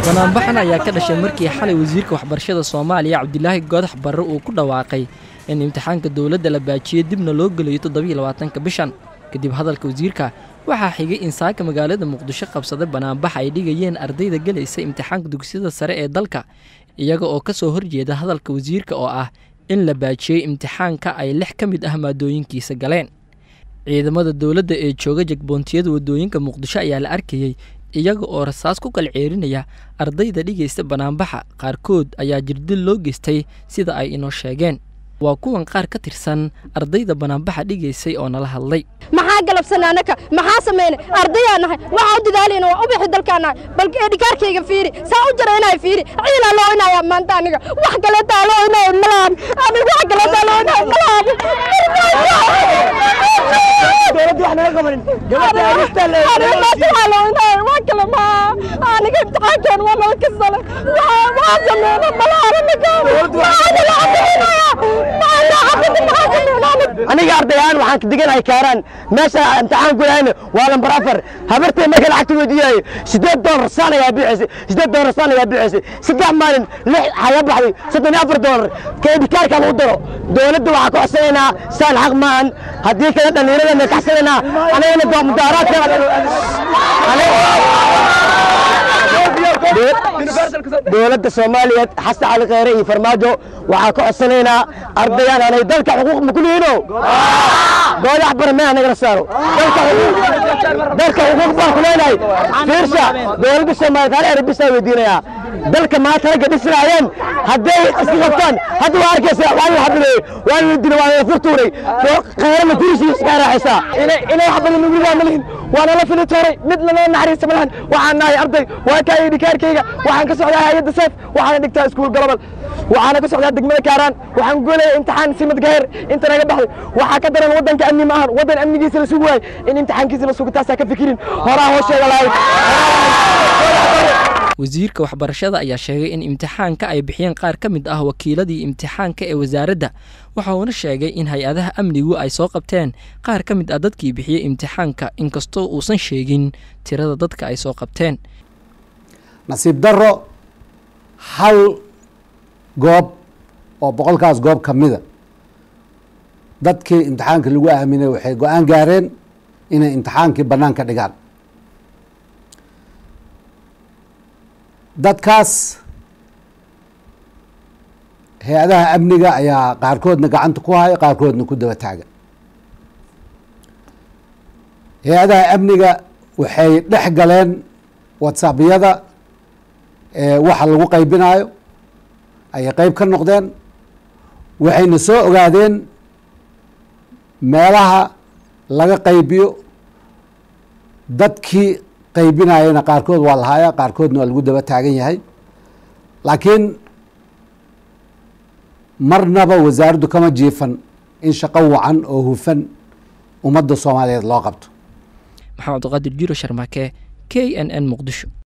banaanbaxan ayaa ka dhashay markii xalay wasiirka waxbarashada soomaaliya cabdilaahi goodax barre uu ku dhawaaqay in imtixaanka dowladda la baajiyey dibna loo gelayo toddobaiylabaatanka bishan kadib hadalka wasiirka waxaa xigay in saaka magaalada muqdisho qabsaday banaanbax ay dhigayeen ardayda gelaysa imtixaanka dugsiyada sare ee dalka iyaga oo ka soo horjeeda hadalka wasiirka oo ah in la baajiyey imtixaanka ay lix ka mid ah maadooyinkiisa galeen ciidamada dowladda ee jooga jagboontiyada waddooyinka muqdisho ayaa la arkayey iyaga oo rasaas ku kala ceerinaya ardayda dhigaysta banaanbaxa qaarkood ayaa jirdil loo geystay sida ay inoo sheegeen waa kuwan qaar ka tirsan ardayda banaanbaxa dhigaysay oo nala hadlay maxaa galabsana annaka maxaa samayna ardayaa nahay waxaa u dadaalayna waa u bixi dalkaa nahay bal dhikaarkayga fiiri saa u jara inay fiiri ciilaa loo inaya maanta aniga wax kaleetaa loo inaya malahan aniga wax kaleetaa loo inaya malahan dowladda wax naga qabanin gabadha arista le aniga maanta waxaa loo inaya wax kale maa aniga imtixaankan waa nala kasale waxaa samayna malahan aniga waxaa nala caddaynaya aniga ardayahan waxaan ka diganahay kaaraan meesha imtixaan gudahayna waa lambar afar habartay marka lacagta weydiiyayo sideed doolar saan ayaa bixaysay sideed doolar saan ayaa bixaysay saddex maalin lix xaga baxday soddon iyo afar doolar keedikaarka lagu daro dowladda waxaa ka codsanaynaa saan xaq maahan haddii kale dhallinyaradana kaxsanaynaa anagana mudaaraadka dowladda soomaaliyeed xasan cali kheyre iyo farmaajo waxaa ka codsanaynaa ardayaan anay dalka xuquuq ma ku lihiino goodax bara mee anagala saaro dalka xuquuq baan ku leenahay fiirsha dowladda soomaaliyeed hal erebisaa weydiinayaa dalka maanta ragga dhisnaayeen hadday iska qabtaan hadda waa arkaysa waa la xabileeyey waa la dila waa la furtuuray kheyrana kurisiisa iska raaxaysaa inay wax badan nugu ridaa ma lihin waana la fili tooray mid lanoo naxariista ma lahan waxaan nahay arday waa kaayay dhikaarkayga waxaan ka socdaa hayadda seef waxaana dhigtaa iskuul galobal waxaana ka socdaa degmada kaaraan waxaan goolaya imtixaan simad gaheer inta naga baxday waxaa ka daran waddanka amni ma ahan waddan amnigiisa la sugi waayo in imtixaankiisa la sugo taasaa ka fikirin horaa hoosheega lahayd wasiirka waxbarashada ayaa sheegay in imtixaanka ay bixiyeen qaar ka mid ah wakiiladii imtixaanka ee wasaaradda waxa uuna sheegay in hay-adaha amnigu ay soo qabteen qaar ka mid ah dadkii bixiyey imtixaanka inkastoo uusan sheegin tirada dadka ay soo qabteen nasiib darro hal goob oo boqolkaas goob ka mida dadkii imtixaanka lagu aaminay waxay go-aan gaareen inay imtixaankii bannaanka dhigaan dadkaas hay-adaha amniga ayaa qaarkoodna gacanta ku haya qaarkoodna ku daba taagan hay-adaha amniga waxay dhex galeen whatsappyada waxa lagu qaybinayo ayay qeyb ka noqdeen waxayna soo ogaadeen meelaha laga qaybiyo dadkii qaybinayana qaarkood waa lahaaya qaarkoodna waa lagu daba taagan yahay laakiin marnaba wasaaraddu kama jiifan in shaqo wacan oo hufan ummadda soomaaliyeed loo qabto maxamed abdiqaadir jiro sharmaake k n n muqdisho